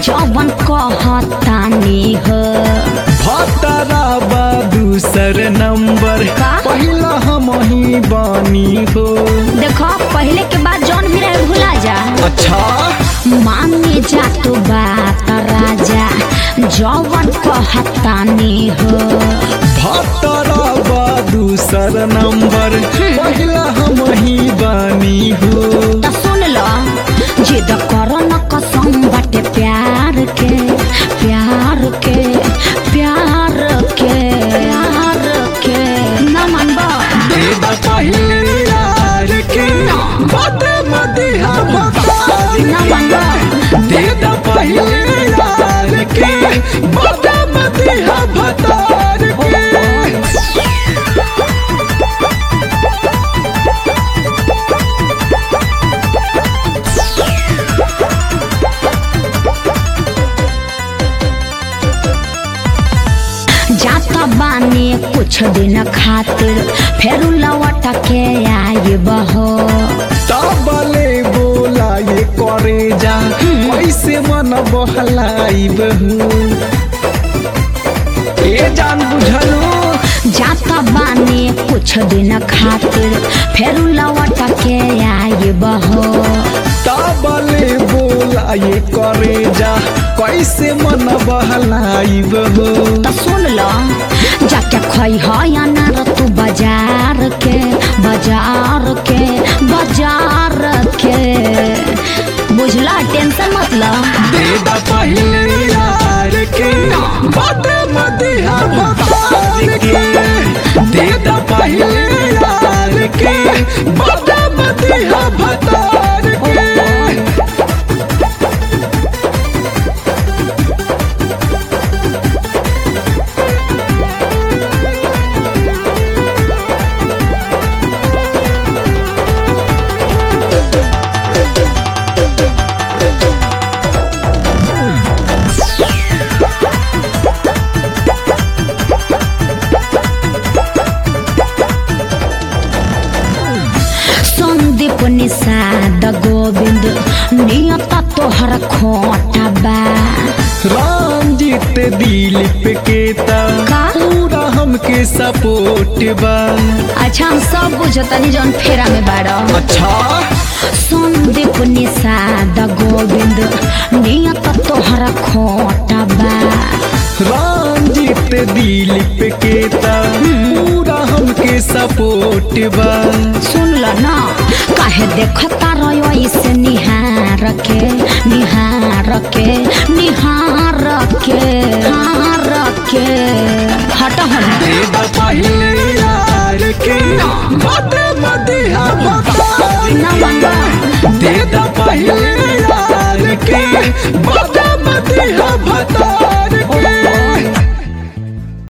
जवन कहतानी हो भतरा बा दूसर नंबर का? पहिला हम ही बानी हो देखो पहले के बाद जौन भी रहे भुला जा अच्छा माने जा तो बात राजा जवन कहतानी हो भतरा बा दूसर नंबर पहिला हम ही बानी हो त सुन लो जिद करो न कसम बाटे प्यार के प्यार के प्यार के प्यार के न मानबो देदा पहिले यार के बात मदिहा भतार न मानबो देदा पहिले यार के बात मदिहा भतार के जाता बानी कुछ दिन खातिर फेरू लौट के आई बहो तबले बोला ये करे जा कैसे मन बहलाई बहू ए जान बुझलू जाता बानी कुछ दिन खातिर फेरू लौट के आई बहो तबले बोला ये करे जा कैसे मन बहलाई बहू त सुन लो जाके खई है अनार तू बाजार के बाजार के बाजार के बुझला टेंशन मत लो देदा पहिले यार के बात मदिहा भतार के देदा पहिले यार के बात मदिहा भतार के संदीप निषाद गोविंद नियत तोहर खोटा बा रामजीत दिलीप के ता का? पूरा हमके सपोर्ट बा अच्छा हम सब बुझतनी जौन फेरा में बाड़ो अच्छा संदीप निषाद गोविंद नियत तोहर खोटा बा रामजीत दिलीप के ता पूरा हमके सपोर्ट बा सुन ल न काहे देखता रहो इसे निहार के निहार के निहार के हार के हट हट देदा पहिले यार के बात मदिहा भतार न मंगा देदा पहिले यार के बात मदिहा भतार